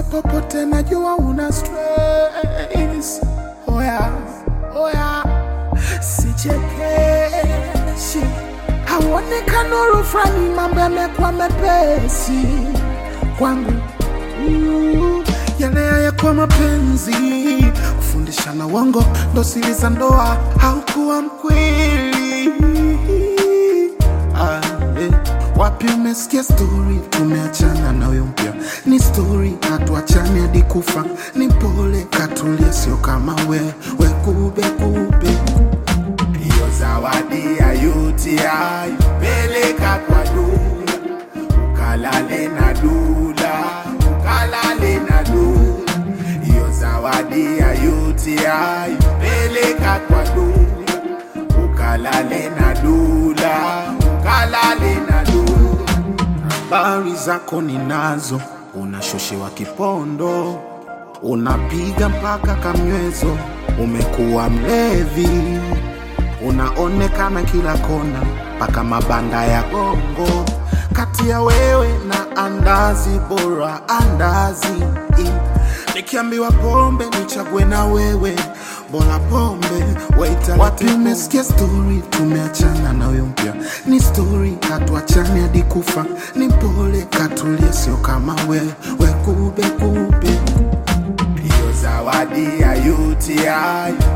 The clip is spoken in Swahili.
popote najua una stress. Oya, oya, sichekeshi, hauonekani nuru fulani, mambo yamekuwa mepesi kwangu Mm, yale hayakuwa mapenzi, kufundishana uongo ndo siri za ndoa, haukuwa mkweli. Ah, eh. Wapi umesikia stori tumeachana na huyo mpya? Ni stori hatuachani hadi kufa, ni pole katulia, sio kama we we kube kube. Hiyo zawadi ya UTI peleka kwa dula, ukalale na dula, ukalale na dula. Hiyo zawadi ya UTI peleka kwa dula, ukalale na dula, ukalale na dula. Habari zako ninazo, unashushiwa kipondo, unapiga mpaka kamnywezo, umekuwa mlevi, unaonekana kila kona, mpaka mabanda ya gongo. Kati ya wewe na andazi, bora andazi. Nikiambiwa pombe nichague na wewe, bora pombe. Waita wapi umesikia stori tumeachana na huyo mpya? Ni stori hatuachani hadi kufa, ni pole katulia, sio kama we we kube kube. Hiyo zawadi ya UTI